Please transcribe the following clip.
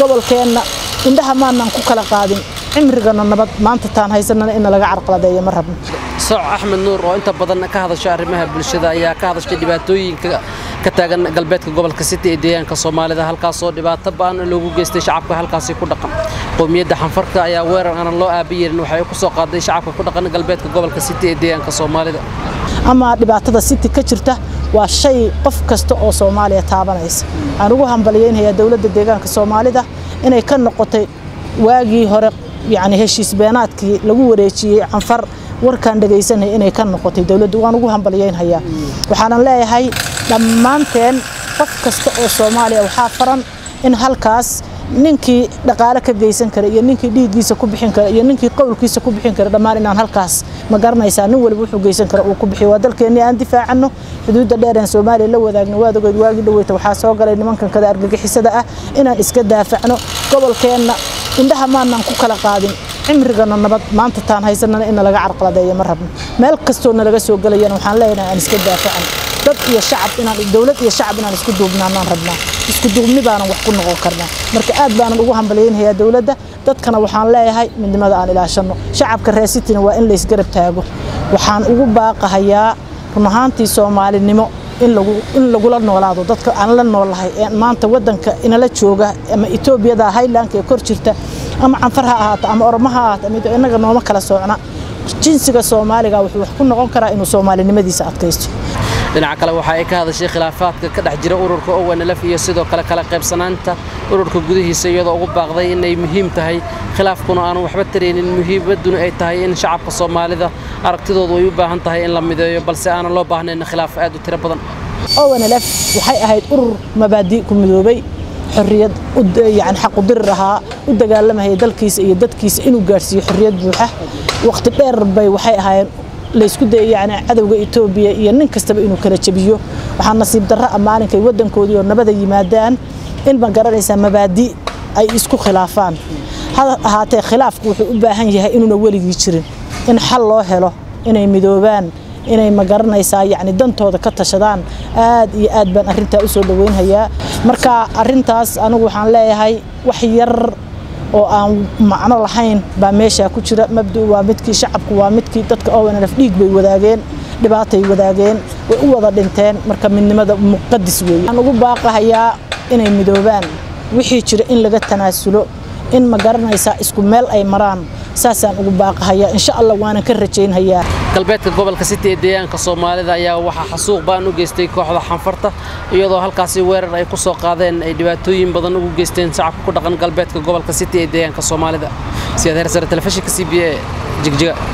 gobolkeenna indhaha maanaan ku kala qaadin cimrigana nabad maanta taan haysanana in laga carqaladeeyo ma rabno sooc axmed nuur oo inta badan ka hadasha arrimaha bulshada ayaa ka hadashay dhibaatooyinka ka taagan galbeedka gobolka city ee deegaanka soomaalida halkaasoo dhibaato ba'an loogu geystay shacabka halkaasi ku dhaqan qowmiyadda xanfarka ayaa weerar aanan loo aabi yeelin waxay ku soo qaaday shacabka ku dhaqan galbeedka gobolka city ee deegaanka soomaalida ama dhibaatada city ka jirta waa shay qof kasta oo soomaaliya taabanaysa waxaan ugu hambaliyeynayaa dowladda deegaanka soomaalida inay ka noqotay waagii hore yacni heshiis beenaadkii lagu wareejiyey canfar warkaan dhegaysanaya inay ka noqotay dowladdu waan ugu hambalyeynhayaa waxaanan leeyahay dhammaanteen qof kasta oo soomaaliya waxaa faran in halkaas ninkii dhaqaale ka geysan kara iyo ninkii dhiiggiisa ku bixin kara iyo ninkii qowlkiisa ku bixin kara dhammaan inaan halkaas ma garanaysaa nin waliba wuxuu geysan kara uu ku bixiyo waa dalkeennii aan difaacanno xuduudda dheer aan soomaaliya la wadaagno waad ogeyd waagii dhaweyta waxaa soo galay nimankan kada argagixisada ah inaan iska daafacno gobolkeenna indhaha maanaan ku kala qaadin cimrigana nabad maanta taan haysanana in laga carqaladeeyo ma rabno meel kastoo nalaga soo gelayana waxaan leenahay aan iska daafacan dad iyo shacab inaan dowlad iyo shacab inaan isku duubnaanaan rabnaa isku duubni baanan wax ku noqon karnaa marka aad baanan ugu hambalyeynayaa dowladda dadkana waxaan leeyahay midnimada aan ilaashanno shacabka reer cityna waa in laysgarab taago waxaan ugu baaqahayaa run ahaantii soomaalinimo in lagu in lagula noolaado dadka aan la noolahay ee maanta wadanka inala jooga ama etoobiyada highlandka ee kor jirta ama canfar ha ahaato ama oromo ha ahaato ama inaga nooma kala soocna jinsiga soomaaliga wuxuu wax ku noqon karaa inuu soomaalinimadiisa adkaysto dhinaca kale waxa ay ka hadashay khilaafaadka ka dhex jira ururka owanlf iyo sidoo kale kala qaybsanaanta ururka gudihiisa iyadoo ugu baaqday inay muhiim tahay khilaafkuna aanu waxba taraynin muhiimadduna ay tahay in shacabka soomaalida aragtidoodu ay u baahan tahay in la mideeyo balse aanan loo baahnayn khilaaf aad u tiro badan owanlf waxay ahayd urur mabaadi' ku midoobay xorriyad yani xaqu dirir ahaa u dagaalamahaya dalkiisa iyo dadkiisa inuu gaadhsiiyo xorriyad buuxa waqti dheer bay waxay ahaayeen laysku dayay yani cadowga etoobiya iyo nin kastaba inuu kala jabiyo waxaa nasiib darro ah maalinkay waddankoodii oo nabada yimaadaan in ma garanaysaa mabaadi ay isku khilaafaan ha ahaatee khilaafku wuxuu u baahan yahay inuuna weligii jirin in xal loo helo inay midoobaan inay ma garanaysaa yacni dantooda ka tashadaan aad iyo aad baan arrintaa u soo dhoweynhayaa marka arrintaas anigu waxaan leeyahay wax yar oo aan macno lahayn baa meeshaa ku jira mabdu waa midkii shacabku waa midkii dadka ownlf dhiig bay wadaageen dhibaatay wadaageen way u wada dhinteen marka midnimada muqadis weeye waxaan ugu baaqahayaa inay midoobaan wixii jira in laga tanaasulo in ma garanaysaa isku meel ay maraan saasaan ugu baaqahayaa insha allah waanan ka rajaynhayaa galbeedka gobolka city ee deegaanka soomaalida ayaa waxaa xasuuq baan u geystay kooxda xanfarta iyadoo halkaasi weerar ay ku soo qaadeen ay dhibaatooyin badan ugu geysteen shacabka ku dhaqan galbeedka gobolka city ee deegaanka soomaalida siyaad heersare telefishinka c b a jigjiga